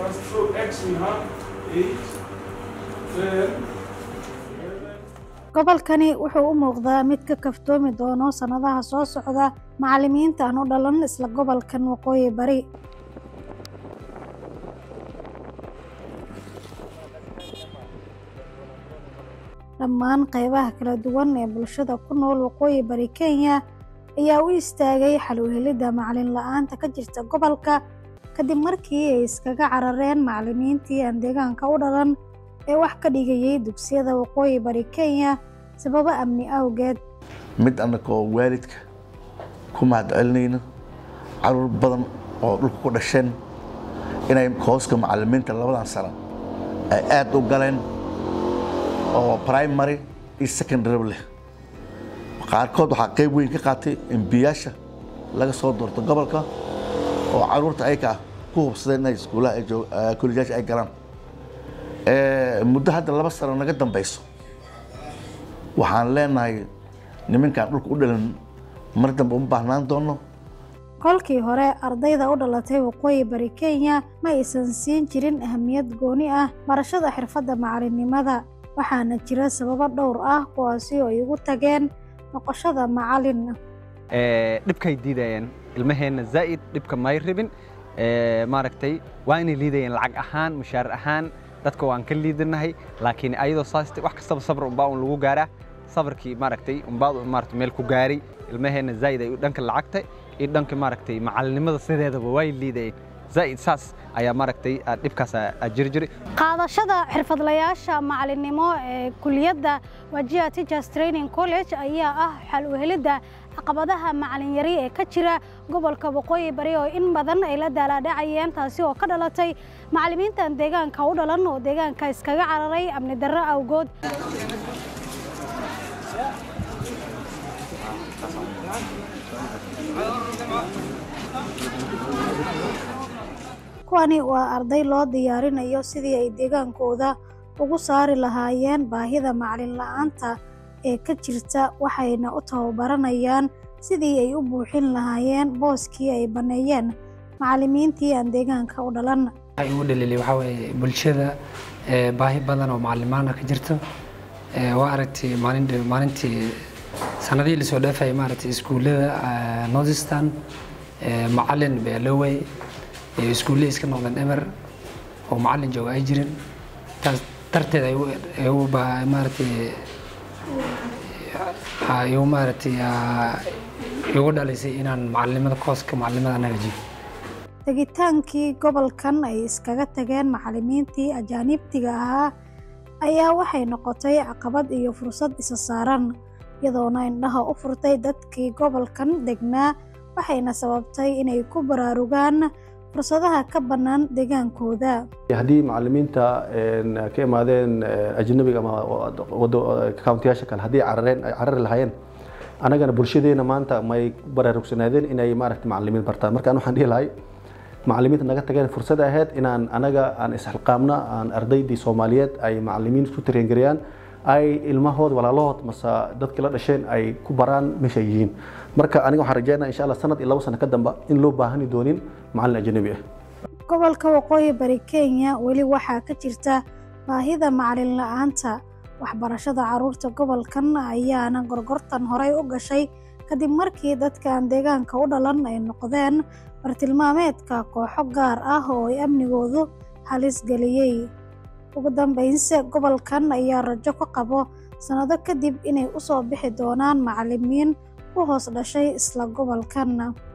markaas show x minhaa eight ten gobolkani wuxuu u muuqdaa mid ka kaftoomi doono sannadaha soo socda macallimiinta aan u dhalan isla gobolkan waqooyi bari dhammaan qaybaha kala duwan ee bulshada ku nool waqooyi bari kenya ayaa u istaagay xal u helidda macalin la-aanta ka jirta gobolka kadib markii ay iskaga carareen macallimiintii aan deegaanka u dhalan ee wax ka dhigayay dugsiyada waqooyi bari kenya sababo amni awgeed mid annagoo waalidka ku mahadcelinayno caruur badan oo dhulka ku dhasheen inay hooska macallimiinta labadan sano ay aad u galeen oo primary iyo secondary leh qaarkood waxaa qayb weyn ka qaatay embiyaasha laga soo doorto gobolka oo caruurta ayaka ku hubsadeen inay iskuulaha kollejaasha ay galaan muddo hadda laba sano naga dambayso waxaan leenahay nimankaan dhulka u dhalan mar dambe uma baahnaan doono kolkii hore ardayda u dhalatay waqooyi bari kenya ma aysan siin jirin ahamiyad gooni ah barashada xirfadda macalinimada waxaana jira sababo dhowr ah kuwaasi oo ay ugu tageen noqoshada macalin dhibkay diidayeen ilmaheenna zaa'id dhibka may rabin maaragtay waa inay liidayeen lacag ahaan mushaar ahaan dadka waan ka liidanahay laakiin ayadoo saas wax kastaba sabr unbaa un lagu gaaraa sabrkii maaragtay unbaa maaragtay meel ku gaari ilmaheenna zaa'id ay dhanka lacagta iyo dhanka maaragtay macalinimada sideedaba way liidayeen zaa'id saas ayaa maaragtay dhibkaas jiri jiray qaadashada xirfadlayaasha macalinimo ee kuliyadda wajia teachers training college ayaa ah xal u helidda caqabadaha macalin yari ee ka jira gobolka waqooyi bari oo in badan ay la daalaadhacayeen taasi oo ka dhalatay macallimiintan deegaanka u dhalan oo deegaanka iskaga cararay amni darro awgood kuwani waa arday loo diyaarinayo sidii ay deegaankooda ugu saari lahaayeen baahida macalin la-aanta ee ka jirta waxayna u tababaranayaan sidii ay u buuxin lahaayeen booskii ay banneeyeen macallimiintii aan deegaanka u dhalan waxay ugu dhaliilay waxaa weeye bulshada baahi badan oo macalimaana ka jirto waa aragtay maalin maalintii sanadihii lasoo dhaafayay maaragtay iskuullada northeastern macalin beelowey iskuullihii iska noqdeen emer oo macalin jooga ay jirin taas darteed ay u maaragtay igu maaragtay igu dhalisay inaan macalinimada kooska macalinimada anaga jiyo tegitaankii gobolkan ay iskaga tageen macallimiintii ajaaniibtiga ahaa ayaa waxay noqotay caqabad iyo fursad isa saaran iyadoona indhaha u furtay dadkii gobolkan degnaa waxayna sababtay inay ku baraarugaan fursadaha ka bannaan deegaankooda haddii macallimiinta ka imaadeen ajnabiga ama kauntiyaasha kale haddii carareen ay carari lahaayeen annagana bulshadeena maanta may baraarugsanaadeen inay maaragta macallimiin bartaan marka an waxaan dhihi lahay macallimiinta naga tageen fursad ahayd inaan anaga aan isxilqaamna aan ardaydii soomaaliyeed ay macallimiin isku tareengariyaan ay ilmahood walaalahood mase dadkii la dhasheen ay ku baraan meesha ay yihiin marka aniga waxaan rajeynaa insha allah sanad iyo labo sano ka damba in loo baahani doonin macallin ajnabi ah gobolka waqooyi bari kenya weli waxaa ka jirta baahida macalin la-aanta waxbarashada caruurta gobolkan ayaana gorgortan horey u gashay kadib markii dadka aan deegaanka u dhalan ay noqdeen bartilmaameedka kooxo gaar ah oo ay amnigoodu halis geliyey ugu dambeynse gobolkan ayaa rajo ka qabo sannado kadib inay u soo bixi doonaan macallimiin u hoos dhashay isla gobolkan